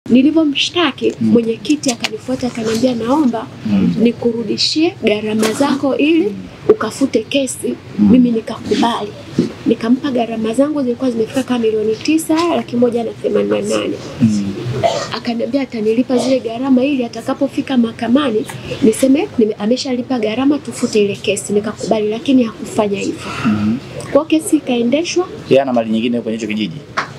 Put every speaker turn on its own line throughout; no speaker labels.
Nilivyomshtaki mwenyekiti akanifuata akaniambia, naomba nikurudishie gharama zako ili ukafute kesi. Mimi nikakubali, nikampa gharama zangu zilikuwa zimefika kama milioni tisa laki moja na themanini na nane akaniambia atanilipa zile gharama ili atakapofika mahakamani niseme nime- ameshalipa gharama tufute ile kesi. Nikakubali, lakini hakufanya hivyo. Kwa hiyo kesi ikaendeshwa
Yeye ana mali nyingine kwenye hicho kijiji.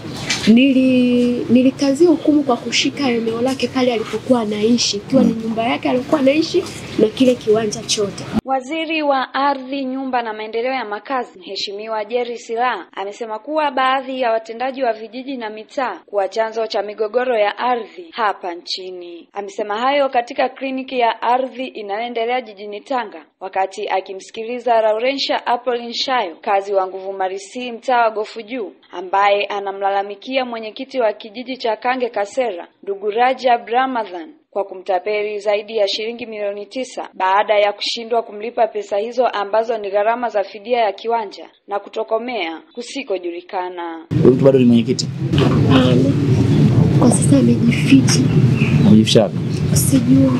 nili nilikazia hukumu kwa kushika eneo lake pale alipokuwa anaishi, ikiwa ni nyumba yake alikuwa anaishi na kile kiwanja chote.
Waziri wa Ardhi, Nyumba na Maendeleo ya Makazi, Mheshimiwa Jerry Silaa amesema kuwa baadhi ya watendaji wa vijiji na mitaa kuwa chanzo cha migogoro ya ardhi hapa nchini. Amesema hayo katika kliniki ya ardhi inayoendelea jijini Tanga wakati akimsikiliza Laurentia Apolin Shayo, kazi wa Nguvu Marisi, mtaa wa Gofu Juu, ambaye anamlalamikia mwenyekiti wa kijiji cha Kange Kasera, ndugu Rajab Ramadhan kwa kumtapeli zaidi ya shilingi milioni tisa baada ya kushindwa kumlipa pesa hizo ambazo ni gharama za fidia ya kiwanja na kutokomea kusikojulikana.
Huyu mtu bado ni mwenyekiti.
Hapana, kwa sasa amejificha,
Amejificha wapi?
sijui.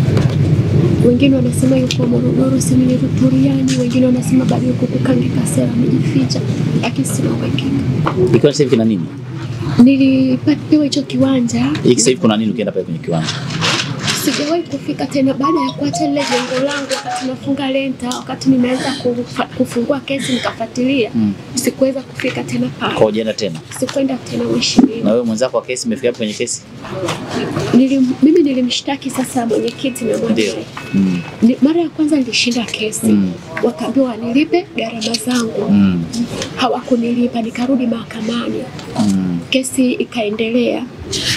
Wengine wanasema yuko Morogoro, sehemu ni Ruturiani, wengine wanasema bado yuko Kukange Kasera, amejificha, lakini sina uhakika.
Ikiwa sasa hivi kina nini?
Nilipewa hicho kiwanja
Hiki sasa hivi kuna nini ukienda pale kwenye kiwanja?
sijawahi kufika tena baada ya kuacha lile jengo langu, wakati nafunga lenta, wakati nimeanza kufa- kufungua kesi nikafuatilia,
Mm.
sikuweza kufika tena
Kwa
pale,
hujaenda tena.
sikwenda tena mheshimiwa.
Na wewe mwenzako wa kesi umefika wapi kwenye kesi?
Nilim, mimi nilimshtaki sasa mwenyekiti na
Ndio.
mwanae.
Mm.
Ni, mara ya kwanza nilishinda kesi
Mm.
wakaambiwa wanilipe gharama zangu,
Mm.
hawakunilipa, nikarudi mahakamani,
Mm.
kesi ikaendelea.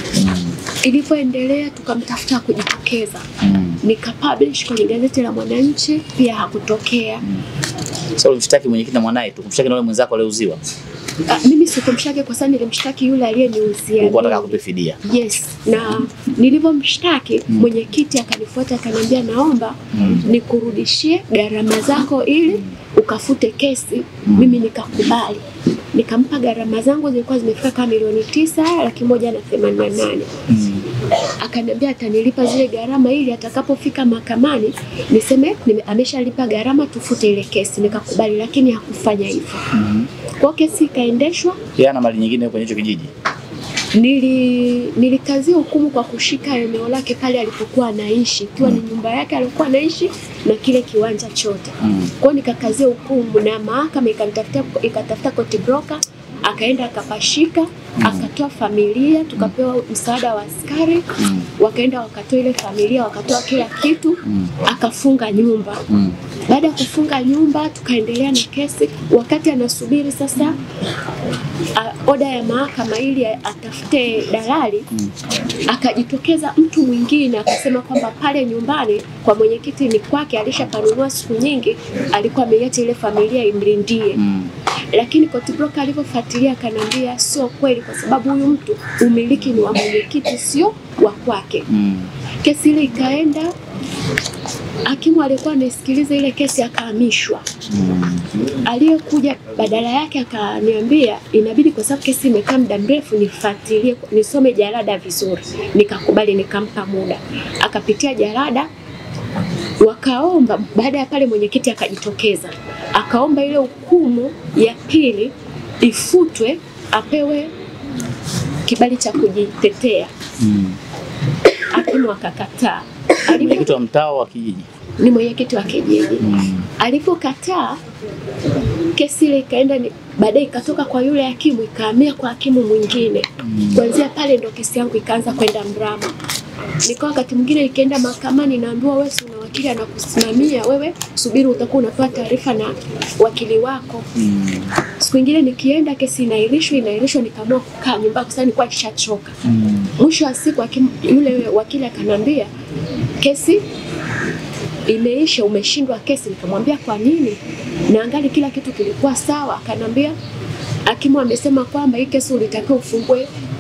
Ilivyoendelea tukamtafuta kujitokeza,
Mm.
nikapublish kwenye gazeti la Mwananchi, pia hakutokea.
Sasa ulimshtaki mwenyekiti na mwanae tu, kumshtaki na yule mwenzako aliyeuziwa.
Ah, mimi sikumshtaki kwa sababu nilimshtaki yule aliyeniuzia.
Ulikuwa unataka
mimi.
kupe fidia.
Yes, na nilivyomshtaki mwenyekiti akanifuata akaniambia, naomba nikurudishie gharama zako ili ukafute kesi. Mimi nikakubali, nikampa gharama zangu zilikuwa zimefika kama milioni tisa laki moja na themanini na nane akaniambia atanilipa zile gharama ili atakapofika mahakamani niseme nime, ameshalipa gharama tufute ile kesi. Nikakubali, lakini hakufanya hivyo. Kwa hiyo kesi ikaendeshwa
Yeye ana mali nyingine kwenye hicho kijiji.
nili nilikazia hukumu kwa kushika eneo lake pale alipokuwa anaishi, ikiwa ni nyumba yake alikuwa anaishi na kile kiwanja chote.
Mm.
Kwa hiyo nikakazia hukumu na mahakama ikanitafutia ikatafuta court broker, akaenda akapashika, akatoa familia, tukapewa msaada wa askari, wakaenda wakatoa ile familia, wakatoa kila kitu, akafunga nyumba.
Mm.
Baada ya kufunga nyumba, tukaendelea na kesi. Wakati anasubiri sasa a- oda ya mahakama ili a- atafute dalali, akajitokeza mtu mwingine akasema kwamba pale nyumbani kwa mwenyekiti ni kwake, alishapanunua siku nyingi, alikuwa ameiacha ile familia imlindie
Mm.
lakini court broker alivyofuatilia akaniambia sio kweli, kwa sababu huyu mtu umiliki ni wa mwenyekiti, sio wa kwake.
Mm.
Kesi ile ikaenda, hakimu alikuwa anasikiliza ile kesi akahamishwa. Aliyekuja badala yake akaniambia inabidi, kwa sababu kesi imekaa muda mrefu, nifuatilie nisome jalada vizuri. Nikakubali, nikampa muda, akapitia jalada wakaomba. Baada ya pale, mwenyekiti akajitokeza akaomba ile hukumu ya pili ifutwe, apewe kibali cha kujitetea.
Mm.
Hakimu akakataa. Alivyo-
Mwenyekiti wa mtaa wa kijiji.
ni mwenyekiti wa kijiji.
Mm.
Alivyokataa, kesi ile ikaenda, ni- baadaye ikatoka kwa yule hakimu ikahamia kwa hakimu mwingine. Kuanzia pale ndo kesi yangu ikaanza kwenda mrama. Nikawa wakati mwingine ikienda mahakamani naambiwa wewe si una wakili anakusimamia wewe, subiri utakuwa unapewa taarifa na wakili wako.
Mm.
Siku ingine nikienda kesi inaahirishwa inaahirishwa, nikaamua kukaa nyumbani kwa sababu nilikuwa nishachoka.
Mm.
Mwisho wa siku hakimu yule wakili akanambia kesi imeisha, umeshindwa kesi. Nikamwambia kwa nini? Na angali kila kitu kilikuwa sawa. Akanambia hakimu amesema kwamba hii kesi ulitakiwa ufungue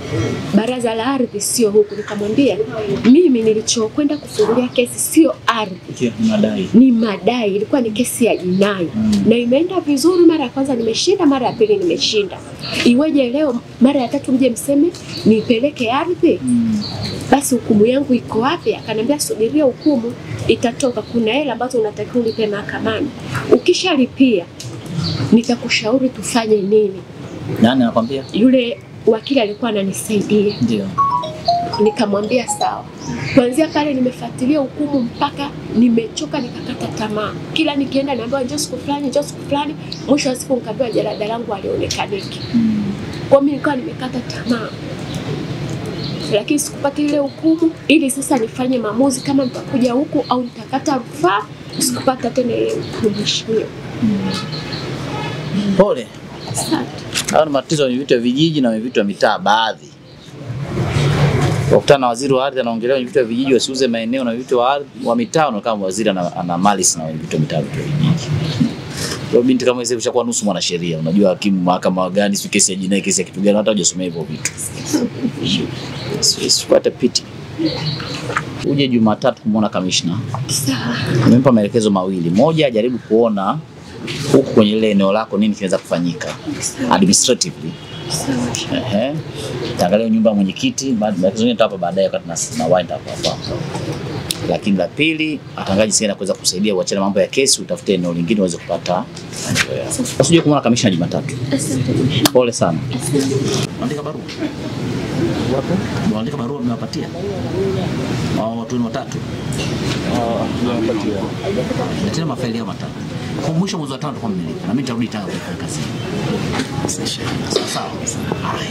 baraza la ardhi sio huku. Nikamwambia mimi nilichokwenda kufungulia kesi sio ardhi,
Ikiwa ni madai.
ni madai, ilikuwa ni kesi ya jinai na imeenda vizuri. Mara ya kwanza nimeshinda, mara ya pili nimeshinda. Iweje leo mara ya tatu mje mseme nipeleke ardhi? Basi hukumu yangu iko wapi? Akaniambia subiria hukumu itatoka, kuna hela ambazo unatakiwa ulipe mahakamani. Ukishalipia nitakushauri tufanye nini.
Nani anakwambia?
Yule wakili alikuwa ananisaidia,
Ndio.
nikamwambia sawa. Kuanzia pale nimefuatilia hukumu mpaka nimechoka, nikakata tamaa. Kila nikienda naambiwa njoo siku fulani, njoo siku fulani. Mwisho wa siku nikaambiwa jalada langu halionekaniki. Kwa mimi nilikuwa nimekata tamaa, lakini sikupata ile hukumu, ili sasa nifanye maamuzi kama nitakuja huku au nitakata rufaa. Sikupata tena ile hukumu, mheshimiwa.
Pole.
Asante.
Hayo ni matatizo ya vitu ya vijiji na vitu ya mitaa baadhi. Wakutana na waziri wa ardhi anaongelea wenye vitu ya vijiji wasiuze maeneo na vitu wa ardhi wa mitaa, na kama waziri ana, ana malice na wenye vitu ya mitaa vitu ya vijiji. Kwa binti kama hizo ushakuwa nusu mwanasheria, unajua hakimu mahakama gani, si kesi ya jinai, kesi ya kitu gani, hata hujasomea hivyo vitu. Sipate piti. Uje Jumatatu kumwona kamishna.
Sawa.
Nimempa maelekezo mawili. Moja, ajaribu kuona huku kwenye ile eneo lako nini kinaweza kufanyika administratively.
Sawa.
Ehe. Taangalia nyumba ya mwenyekiti, baada maelekezo mengine nitawapa baadaye wakati na na wind up hapa. Lakini la pili, atangaje jinsi gani ya kuweza kusaidia uachane mambo ya kesi, utafute eneo lingine uweze kupata maendeleo yako. Usije kumwona kamishna Jumatatu.
Asante.
Pole sana. Andika barua. Wapo? Andika barua mmewapatia. Hao watu ni watatu. Letea mafaili yao matatu. Kwa mwisho mwezi wa tano tutakuwa mmelipa. Na mimi nitarudi Tanga kufanya kazi. Sawa sawa. Haya.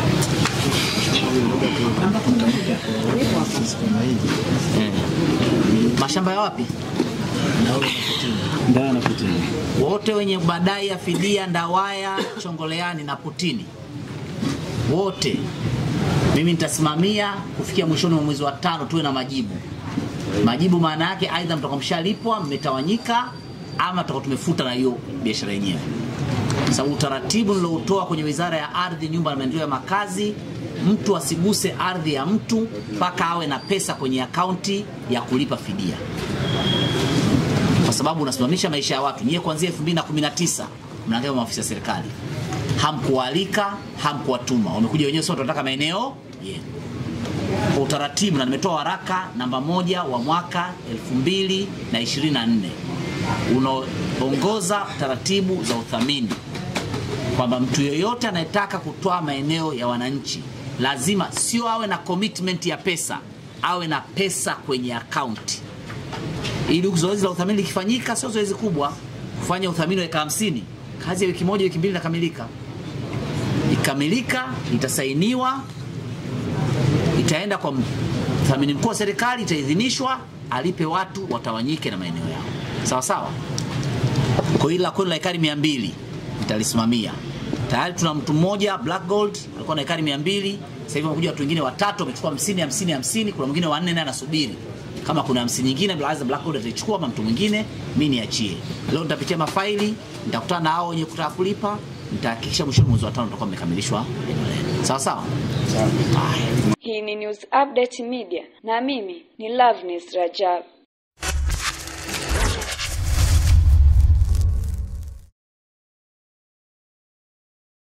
Eh. Mashamba ya wapi?
Ndaya na Putini.
wote wenye madai ya fidia Ndawaya, Chongoleani na Putini, wote mimi nitasimamia kufikia mwishoni mwa mwezi wa tano tuwe na majibu. Majibu maana yake aidha mtakuwa mshalipwa mmetawanyika, ama tutakuwa tumefuta na hiyo biashara yenyewe, sababu utaratibu niloutoa kwenye Wizara ya Ardhi, Nyumba na Maendeleo ya Makazi, mtu asiguse ardhi ya mtu mpaka awe na pesa kwenye akaunti ya kulipa fidia kwa sababu unasimamisha maisha ya watu. Nyie kuanzia 2019 mnaangalia maafisa ya serikali, hamkualika, hamkuwatuma, wamekuja wenyewe, sio tunataka maeneo yenu kwa utaratibu, na nimetoa waraka namba moja wa mwaka 2024 unaoongoza taratibu za uthamini kwamba mtu yeyote anayetaka kutoa maeneo ya wananchi lazima sio awe na commitment ya pesa, awe na pesa kwenye akaunti ili zoezi la uthamini likifanyika, sio zoezi kubwa. Kufanya uthamini wa eka hamsini, kazi ya wiki moja wiki mbili inakamilika. Ikamilika, itasainiwa, itaenda kwa mthamini mkuu wa serikali, itaidhinishwa, alipe watu watawanyike na maeneo yao, sawa sawa. Kwa hili la kwenu la ekari mia mbili nitalisimamia. Tayari tuna mtu mmoja Black Gold alikuwa na ekari mia mbili sasa hivi wamekuja watu wengine watatu wamechukua hamsini hamsini hamsini kuna mwingine wanne naye anasubiri kama kuna hamsini nyingine Blaza Black Gold ataichukua ama mtu mwingine mimi niachie. Leo nitapitia mafaili, nitakutana na hao wenye kutaka kulipa, nitahakikisha mwishoni mwezi wa tano tutakuwa mmekamilishwa eneo lenu. Sawa sawa? Haya.
Hii ni News Update Media na mimi ni Loveness Rajab.